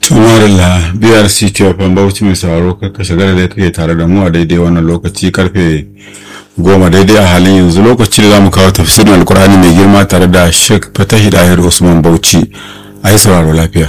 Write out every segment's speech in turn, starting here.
tumarilla biyar ctfm bauchi mai sauraro ka shigar da kake tare da mu a daidai wannan lokaci karfe goma daidai a halin yanzu lokaci da za mu kawo tafsirin alkurani mai girma tare da sheikh fatahi dahir usman bauchi a yi sauraro lafiya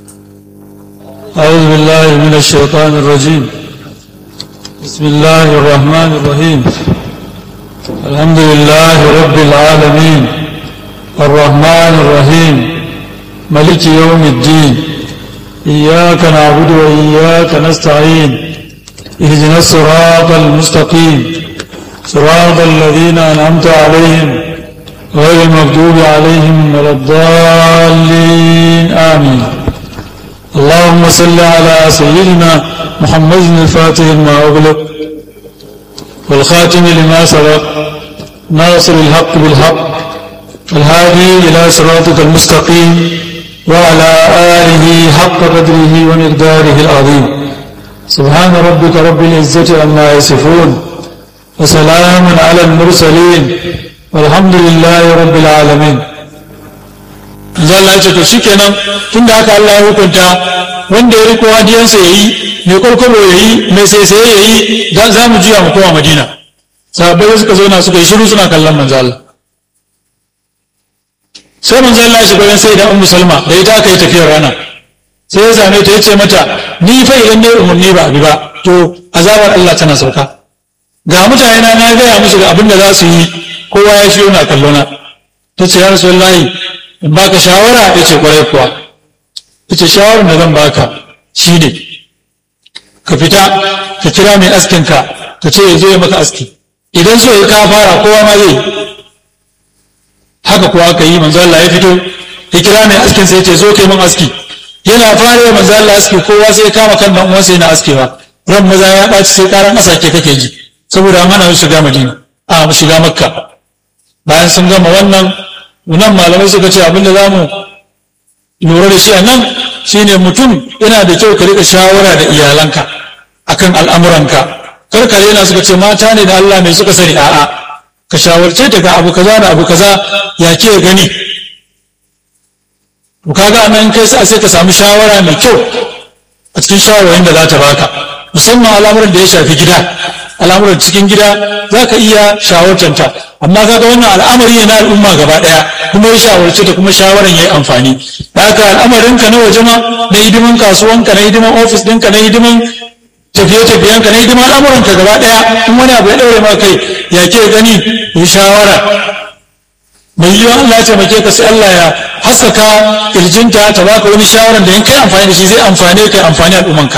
أعوذ بالله من الشيطان الرجيم بسم الله الرحمن الرحيم الحمد لله رب العالمين الرحمن الرحيم ملك يوم الدين إياك نعبد وإياك نستعين اهدنا الصراط المستقيم صراط الذين أنعمت عليهم غير المغضوب عليهم ولا الضالين آمين اللهم صل على سيدنا محمد الفاتح لما أغلق والخاتم لما سبق ناصر الحق بالحق الهادي إلى صراطك المستقيم وعلى آله حق قدره ومقداره العظيم سبحان ربك رب العزة عما يصفون وسلام على المرسلين والحمد لله رب العالمين Allah ce to shikenan tun da haka Allah ya hukunta wanda ya riko hadiyansa ya yi mai kwalkwalo ya yi mai saisaye ya yi za mu juya mu koma madina sahabbai suka zauna suka yi shiru suna kallon manzo Allah sai manzo Allah ya shiga ran sai da ummu salma da ita aka yi tafiyar rana sai ya same ta yace mata ni fa idan ne umarni ba abi ba to azabar Allah tana sauka ga mutane na na gaya musu ga abin da za su yi kowa ya shiyo na kallona ta ce ya rasulullahi in baka shawara ya ce kwarai kuwa ya ce shawarar da zan baka shi ne ka fita ka kira mai askinka ka ce ya zo ya maka aski idan so ya ka fara kowa ma zai haka kuwa aka yi manzo Allah ya fito ya kira mai askin sai ya ce zo kai min aski yana fara ya manzo Allah aski kowa sai ya kama kan dan uwansa yana askewa ran maza ya ɓaci sai karan asake kake ji saboda an hana su shiga Madina a mu shiga Makka bayan sun gama wannan nan malamai suka ce abin da za mu lura da shi a nan shine mutum yana da kyau ka rika shawara da iyalanka akan al'amuranka kar ka yana suka ce mata ne da Allah mai suka sani a'a ka shawarce ta ga abu kaza da abu kaza ya ke gani to kaga nan kai sai ka samu shawara mai kyau a cikin shawarwarin da za ta baka musamman al'amuran da ya shafi gida al'amuran cikin gida za ka iya shawartanta amma kaga wannan al'amari ne na al'umma gaba daya kuma ya shawarce ta kuma shawaran yayi amfani da haka al'amarin ka na waje ma na hidiman kasuwanka na hidiman ofis ɗinka na hidiman tafiye-tafiyenka na hidiman al'amuran ka gaba daya in wani abu ya daure ma kai ya ke gani yi shawara mai yiwuwa Allah ya taimake ka sai Allah ya haskaka kirjinta ta baka wani shawaran da in kai amfani da shi zai amfane ka amfani al'ummanka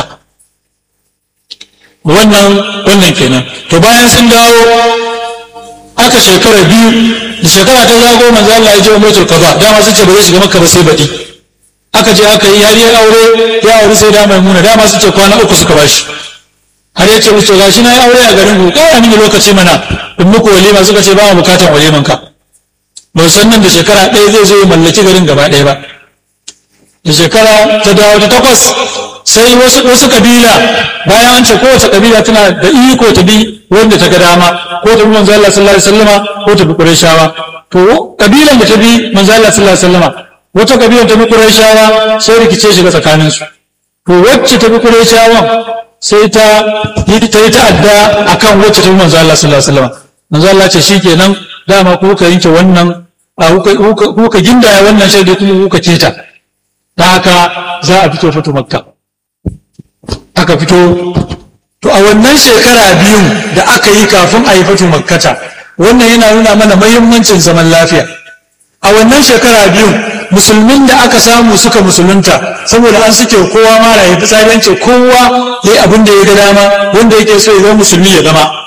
wannan wannan kenan to bayan sun dawo aka shekara biyu da shekara ta zago manzo Allah ya je umratul qada dama sun ce ba zai shiga makka ba sai baɗi aka je aka yi har ya aure ya aure sai da maimuna dama sun ce kwana uku suka bashi har ya ce musu gashi na yi aure a garin ku kawai mini lokaci mana in muku walima suka ce ba mu bukatan waliman ka ba san nan da shekara ɗaya zai zo ya mallaki garin gaba ɗaya ba da shekara ta dawo ta takwas sai wasu wasu kabila bayan an ce kowace kabila tana da iko ta bi wanda ta ga dama ko ta bi manzo Allah sallallahu alaihi wasallama ko ta bi Qurayshawa to kabilan da ta bi manzo Allah sallallahu alaihi wasallama wata kabilan ta bi Qurayshawa sai rikice shiga tsakanin su to wacce ta bi Qurayshawa sai ta yi ta yi ta'adda akan wacce ta bi manzo Allah sallallahu alaihi wasallama manzo Allah ce shikenan dama ku ka yanke wannan ku ka gindaya wannan shaidi kuma ku ka keta da haka za a fito fito makka aka fito to a wannan shekara biyun da aka yi kafin a yi fito makkata wannan yana nuna mana mahimmancin zaman lafiya a wannan shekara biyun musulmin da aka samu suka musulunta saboda an suke kowa mara ya fitsarince kowa ya yi abin da ya ga dama wanda yake so ya zama musulmi ya zama